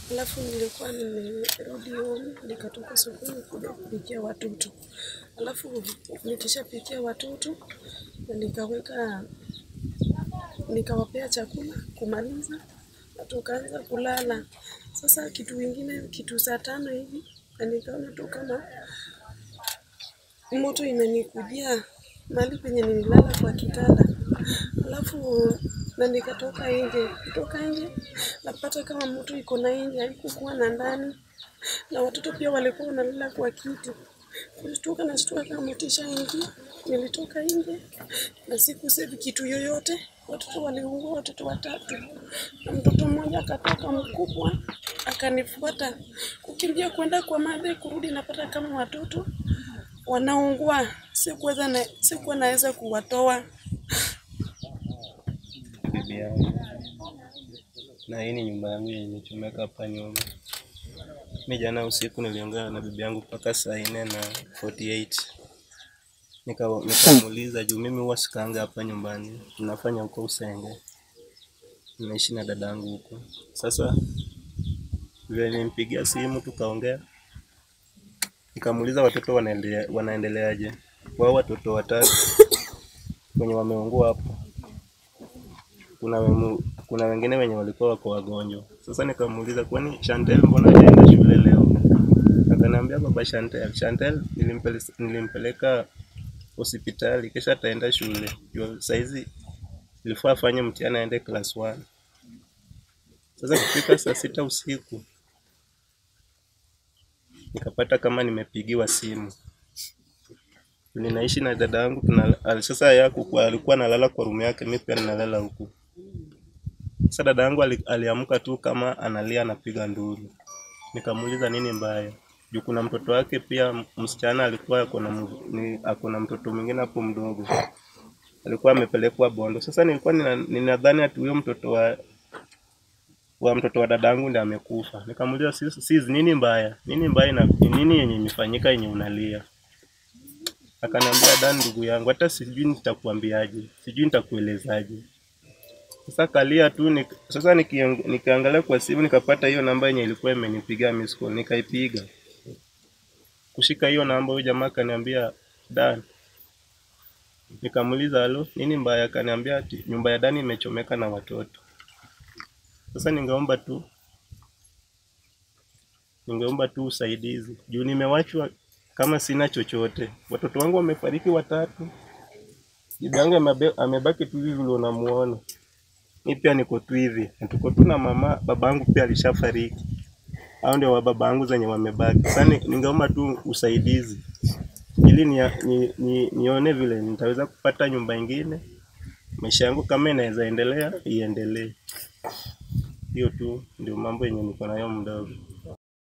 Alafu nilikuwa nimerudi home, nikatoka sokoni kuja kupikia watoto. Alafu nikishapikia watoto na nikaweka nikawapea chakula kumaliza, na tukaanza kulala. Sasa kitu ingine, kitu saa tano hivi, na nikaona tu kama moto imenikujia mahali penye nililala kwa kitanda. Alafu na nikatoka nje, kutoka nje napata kama moto iko na nje, haikukuwa na ndani, na watoto pia walikuwa wanalala kwa kiti. Kushtuka na shtuka kama moto ishaingia, nilitoka nje na sikusave kitu yoyote. Watoto waliungua, watoto watatu, na mtoto mmoja akatoka mkubwa akanifuata kukimbia kwenda kwa madhe, kurudi napata kama watoto wanaungua. Sikuweza na sikuwa naweza kuwatoa. bibi yangu, na hii ni nyumba yangu yenye imechomeka hapa nyuma. Mi jana usiku niliongea na bibi yangu mpaka saa nne na 48 Nika- nikamuuliza juu mimi huwa sikaanga hapa nyumbani, nafanya huko Usenge, naishi na dadangu huko. Sasa vile nilimpigia simu tukaongea, nikamuuliza watoto wanaendelea wanaendeleaje. Wao watoto watatu wenye wameungua hapo kuna, wemu, kuna wengine wenye walikuwa wako wagonjwa. Sasa nikamuuliza kwani Chantel mbona hajaenda shule leo? Akaniambia baba Chantel, Chantel nilimpele, nilimpeleka hospitali kisha ataenda shule. Juu saizi ilifaa afanye mtihani aende class 1. Sasa kufika saa sita usiku nikapata kama nimepigiwa simu. Ninaishi na dada yangu tuna, al- sasa yako alikuwa analala kwa rumu yake, mimi pia ninalala huku. Sasa dada yangu ali- aliamka tu kama analia anapiga nduru. Nikamuuliza nini mbaya? Juu kuna mtoto wake pia m- msichana alikuwa ako na mu- ni- ako na mtoto mwingine hapo mdogo. Alikuwa amepelekwa Bondo. Sasa nilikuwa nina- ninadhani ati huyo mtoto wa wa mtoto wa dadangu ndiye amekufa. Nikamuuliza sis, sis nini mbaya? Nini mbaya na ni nini yenye imefanyika yenye unalia? Akaniambia Dan, ndugu yangu, hata sijui nitakuambiaje, sijui nitakuelezaje. Sasa kalia tu nik, sasa nikiang- nikiangalia kwa simu nikapata hiyo namba yenye ilikuwa imenipigia miss call, nikaipiga. Kushika hiyo namba, huyo jamaa akaniambia Dan. Nikamuuliza halo, nini mbaya? Akaniambia ati nyumba ya Dani imechomeka na watoto. Sasa ningeomba tu ningeomba tu usaidizi juu nimewachwa kama sina chochote. Watoto wangu wamefariki watatu, bibi yangu amebe- amebaki tu hivi vile unamuona. Mi pia niko tu hivi, na tuko tu na mama. Babangu pia alishafariki, hao ndio wa babangu zenye wamebaki. Sasa ni- ningeomba tu usaidizi ili ni, ni, ni, nione vile nitaweza kupata nyumba ingine, maisha yangu kama inaweza endelea iendelee. Hiyo tu ndio mambo yenye niko nayo mdogo.